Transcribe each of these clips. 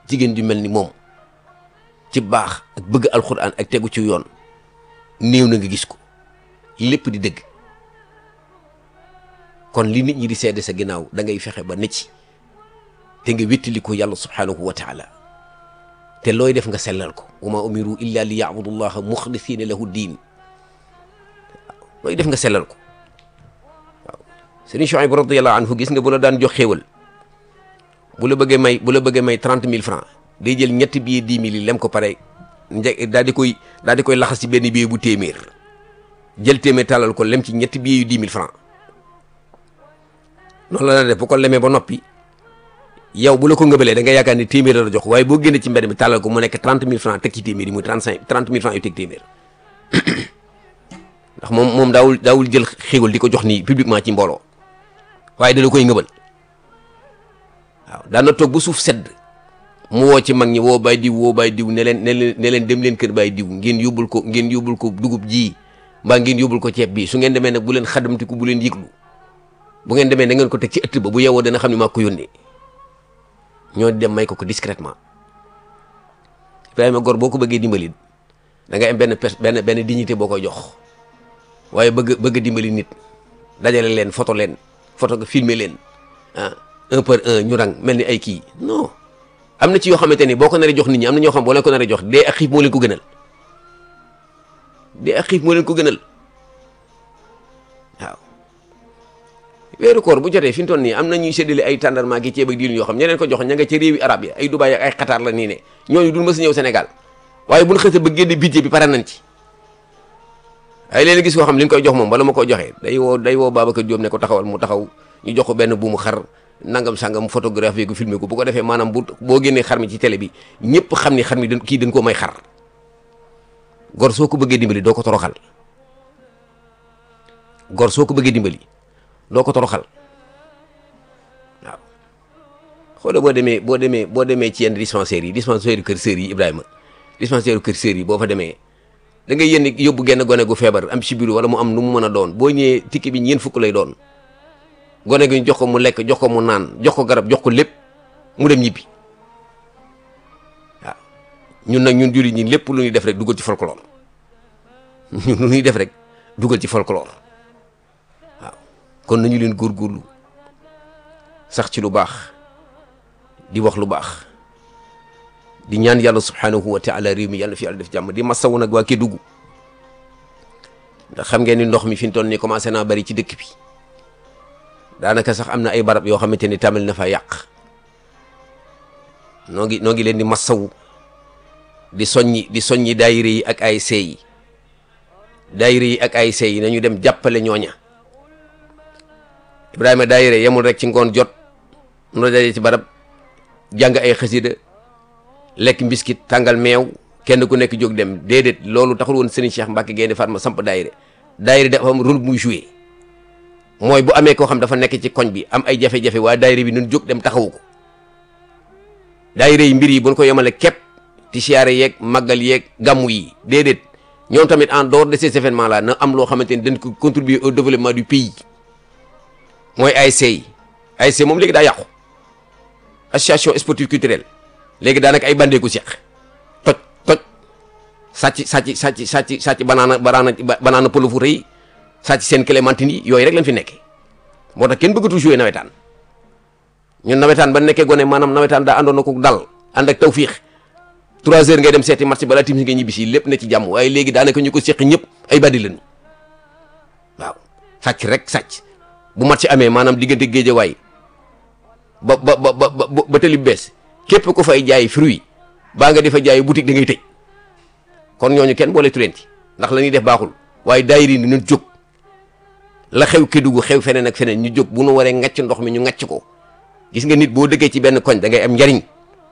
jigéen ju mel ni moom ci baax ak bëgg alxuraan ak tegu ci yoon néew na nga gis ko lépp di dëgg kon li nit ñi di seede sa ginnaaw da ngay fexe ba ne ci te nga wéttali ko yàlla subhaanahu wa taala te looy def nga sellal ko wa ma umiru illa li yaabudu llaha muxlisina lahu diin looy def nga sellal ko waaw sëriñ Chouaib radiyallahu anhu gis nga bu la daan jox xéewal bu la bëggee may bu la bëggee may trente mille francs day jël ñetti billet dix mille yi lem ko pare nje daal di koy daal di koy laxas ci benn billet bu téeméer jël téeméer tàllal ko lem ci ñetti billet yu dix mille francs noonu la la def bu ko lemee ba noppi yow bu la ko ngëbalee da nga yaakaar ni téeméer la jox waaye boo génnee ci mbedd mi tàllal ko mu nekk trente mille francs teg ci téeméer yi muy trente cinq trente mille francs yu teg téeméer ndax moom moom daawul daawul jël xéwal di ko jox nii publiquement ci mbooloo waaye da la koy ngëbal waaw daan na toog ba suuf sedd mu woo ci mag ñi woo bay diw woo bay diw ne leen ne leen ne leen dem leen kër bay diw ngeen yóbbul ko ngeen yóbbul ko dugub ji mbaa ngeen yóbbul ko ceeb bi su ngeen demee nag bu leen xadamtiku bu leen yëglu bu ngeen demee da ngeen ko teg ci ëtt ba bu yeewoo dana xam ne maa ko yónnee ñoo dem may ko ko discrètement Ibrahima Gor boo ko bëggee dimbali da nga am benn pers benn benn dignité boo koy jox waaye bëgg bëgg dimbali nit dajale leen photo leen photo nga filmer leen ah un par un ñu rang mel ni ay kii non am na ci yoo xamante ni boo ko naree jox nit ñi am na ñoo xam boo leen ko naree jox dee ak xiif moo leen ko gënal dee ak xiif moo leen ko gënal waaw weeru koor bu jotee fi mu toll nii am na ñuy séddale ay tàndarma gi ceeb ak diwlin yoo xam ñeneen ko jox ña nga ca réewi arab yi ay Dubaay ak ay Qatar la nii ne ñooñu dul mës a ñëw Sénégal waaye bu ñu xësee ba génne budget bi pare nañ ci ay léeg gis koo xam li ñu koy jox moom bala ma koy joxee day woo day woo Babacar Diop ne ko taxawal mu taxaw ñu jox ko benn buumu xar nangam sangam photographe ko filmé ko bu ko defee maanaam bu boo génnee xar mi ci télé bi ñëpp xam ni xar mi dañ kii dañ koo may xar gor soo ko bëggee dimbali doo ko toroxal gor soo ko bëggee dimbali doo ko toroxal waaw xoolal boo demee boo demee boo demee ci yenn dispensaires yi dispensaire kër sër yi Ibrahima dispensaire kër sër yi boo fa demee da ngay yénn yóbbu genn gone gu feebar am sibiru wala mu am nu mu mën a doon boo ñëwee tikki bi ñeent fukk lay doon gone gi ñu jox ko mu lekk jox ko mu naan jox ko garab jox ko lépp mu dem ñibbi waaw ñun nag ñun jullit ñi lépp lu ñuy def rek dugal ci folklore ñun lu ñuy def rek dugal ci folklore waaw kon nañu leen góorgóorlu sax ci lu baax di wax lu baax di ñaan yàlla subhanahu wa taala réew mi yàlla fi yàlla def jàmm di masawu nag waa Kédougou ndax xam ngeen ni ndox mi fi mu toll nii commencé naa bari ci dëkk bi daanaka sax am na ay barab yoo xamante ni tàmbali na fa yàq noo ngi noo ngi leen di masawu di soññi di soññi daayira yi ak ASC yi daayira yi ak ASC yi nañu dem jàppale ñooña Ibrahima daayira yemul rek ci ngoon jot nu dajee ci barab jàng ay xasida lekk mbiskit tàngal meew kenn ku nekk jóg dem déedéet loolu taxul woon Serigne Cheikh Mbacke Gaynde Fatma samp daayira daayira dafa am rôle muy joué mooy bu amee koo xam dafa nekk ci koñ bi am ay jafe-jafe waa daayira bi nun jóg dem taxawu ko daayira yi mbir yi buñ ko yemale képp ti siyaare yeeg màggal yeeg gàmmu yi déedéet ñoom tamit en dehors de ces événements là na am loo xamante ni dañ ko contribuer au développement du pays mooy ASC yi ASC moom léegi daa yàqu association sportive culturelle léegi daanaka ay bandee ko seq toj toj sàcc sàcc sàcc sàcc sàcc banaana banaana banaana pël fu rëy sàcc seen clémentine yi yooyu rek lañ fi nekkee moo tax kenn bëggatu jouer nawetaan ñun nawetaan ba nekkee gone maanaam nawetaan daa àndoon na ko dal ànd ak tawfiix trois heures ngay dem seeti match balaa timis nga ñibbi si lépp ne ci jàmm waaye léegi daanaka ñu ko seq ñëpp ay bandi lañu waaw sàcc rek sàcc bu match amee maanaam diggante géejawaay ba ba ba ba ba tali bees képp ku fay jaay fruit baa nga di fa jaay boutique da ngay tëj kon ñooñu kenn boole tu leen ci ndax la ñuy def baaxul waaye daayiri ni ñu jóg la xew Kédougou xew feneen ak feneen ñu jóg bu nu waree ngacc ndox mi ñu ngacc ko gis nga nit boo dëggee ci benn koñ da ngay am njariñ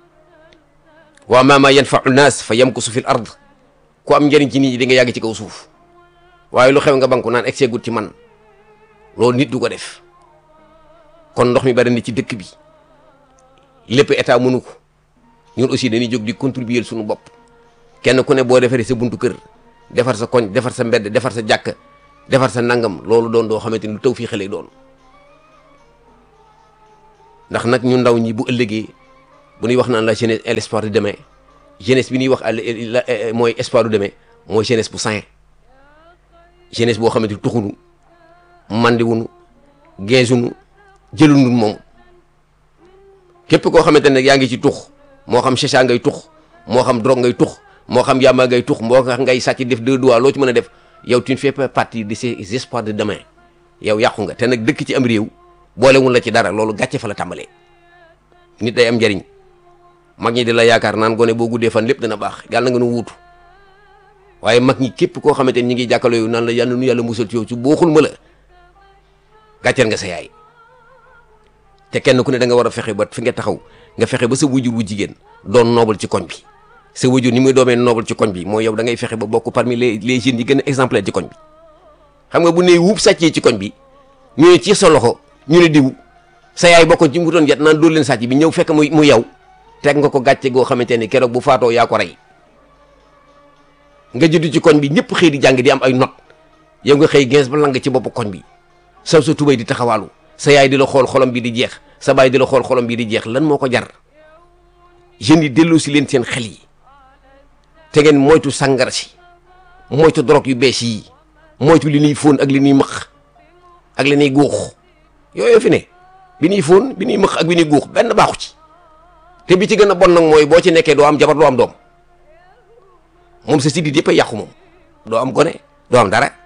wa ma ma yanfa'u naas fa yamkusu fil ard ku am njariñ ci nit ñi di nga yàgg ci kaw suuf waaye lu xew nga banku naan egg gut ci man loolu nit du ko def kon ndox mi bari na ci dëkk bi lépp état mënu ko ñun aussi dañuy jóg di contribuer suñu bopp kenn ku ne boo defaree sa buntu kër defar sa koñ defar sa mbedd defar sa jàkk defar sa nangam loolu doon doo xamante ni lu taw fii xale doon ndax nag ñu ndaw ñi bu ëllëgee bu ñuy wax naan la jeunesse est l'espoir de demain jeunesse bi ñuy wax mooy espoir de demain mooy jeunesse bu sain jeunesse boo xamante ni tuxunu mandiwunu geesunu jëlunu moom képp koo xamante ne yaa ngi ci tux moo xam chicha ngay tux moo xam drogue ngay tux moo xam yàmba ngay tux moo xam ngay sàcc def deux doigts loo ci mën a def yow tu ne fais pas partie de ces espoirs de demain yow yàqu nga te nag dëkk ci am réew boolewul la ci dara loolu gàcce fa la tàmbalee nit day am njariñ mag ñi di la yaakaar naan gone boo guddee fan lépp dana baax yàlla nga nu wuutu waaye mag ñi képp koo xamante ni ñi ngi jàkkaloo yow naan la yàlla nu yàlla musal ci yow ci booxul ma la gàcceel nga sa yaay te kenn ku ne da nga war a fexe ba fi nga taxaw nga fexe ba sa wujur wu jigéen doon noobal ci koñ bi sa wujur ni muy doomee noobal ci koñ bi mooy yow da ngay fexe ba bokk parmi les les jeunes yi gën a exemplaire ci koñ bi xam nga bu ne wuub sàccee ci koñ bi ñu ne ci sa loxo ñu ne diw sa yaay bokkoon ci mu doon jet naan dóor leen sàcc bi ñëw fekk mu mu yow teg nga ko gàcce goo xamante ne keroog bu faatoo yaa ko rey nga judd ci koñ bi ñëpp xëy di jàng di am ay not yow nga xëy gens ba lang ci bopp koñ bi saw sa tubay di taxawaalu sa yaay di la xool xolam bi di jeex sa baay di la xool xolam bi di jeex lan moo ko jar jeunes yi delloo si leen seen xel yi te ngeen moytu sàngara si moytu drogue yu bees yi moytu li ñuy fóon ak li ñuy mëq ak li ñuy guux yooyu fi ne bi ñuy fóon bi ñuy mëq ak bi ñuy guux benn baaxu ci te bi ci gën a bon nag mooy boo ci nekkee doo am jabar doo am doom moom sa sidit yëpp a yàqu moom doo am gone doo am dara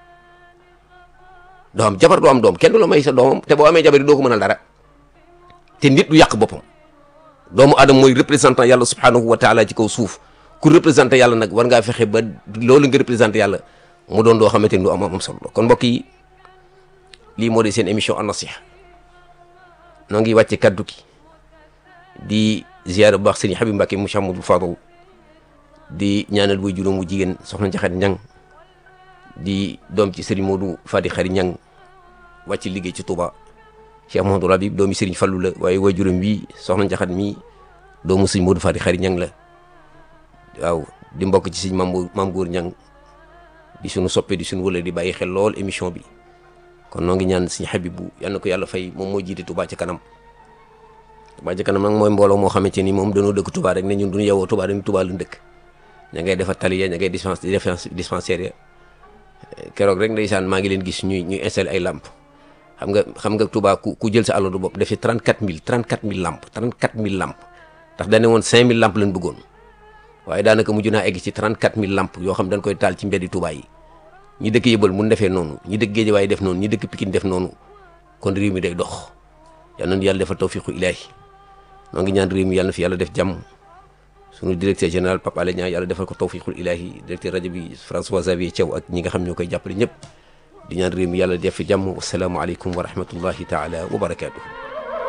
doo am jabar doo am doom kenn du la may sa doomam te boo amee jabar yi doo ko mënal dara te nit du yàq boppam doomu aadama mooy représentant yàlla subhanahu wa taala ci kaw suuf ku représenté yàlla nag war ngaa fexe ba loolu nga représenté yàlla mu doon doo xamante ni du am am solo kon mbokk yi lii moo di seen émission an nasiha noo ngi wàcce kaddu ki di ziyaara bu baax sëriñ Habib Mbacke mu Cheikh Amadou Fadal di ñaanal way juróom mu jigéen soxna Njaxate Ñang di doom ci sëriñ Modou Fadi Xari Ñang wàcc liggéey ci Touba Cheikh Mouhamadou Rabib doomi sëriñ Fallu la waaye way juróom wi soxna Njaxat mi doomu sëriñ Modou Fadi Xari Ñang la waaw di mbokk ci sëriñ Mam Mam Góor Ñang di suñu soppe di suñu wëla di bàyyi xel lool émission bi kon noo ngi ñaan sëriñ Habibu yal na ko yàlla fay moom moo jiite Touba ci kanam Touba ci kanam nag mooy mbooloo moo xamante ni moom dañoo dëkk Touba rek ne ñun duñu yewoo Touba dañu Touba lu dëkk ña ngay defar tali ya ña ngay dispensaire ya keroog rek ndeysaan maa ngi leen gis ñuy ñuy installé ay lamp xam nga xam nga Touba ku ku jël sa àllu bopp def ci 34000 34000 lamp 34000 lamp ndax dañ ne woon 5000 lamp lañ bëggoon waaye daanaka mujj naa egg ci 34000 lamp yoo xam dañ koy taal ci mbeddi Touba yi ñi dëkk yëbal mun defee noonu ñi dëkk Géejawaay def noonu ñi dëkk Pikine def noonu kon réew mi day dox yal nañu yàlla defal tawfiqu ilaahi noo ngi ñaan réew mi yàlla na fi yàlla def jàmm sunu directeur général Pape Alé Niang yàlla defal ko tawfiqul ilaahi directeur rajo bi François Xavier Thiaw ak ñi nga xam ñoo koy jàppale ñëpp di ñaan réew mi yàlla def fi jàmm wasalaamualeykum wa rahmatullahi taala wa barakaatuhu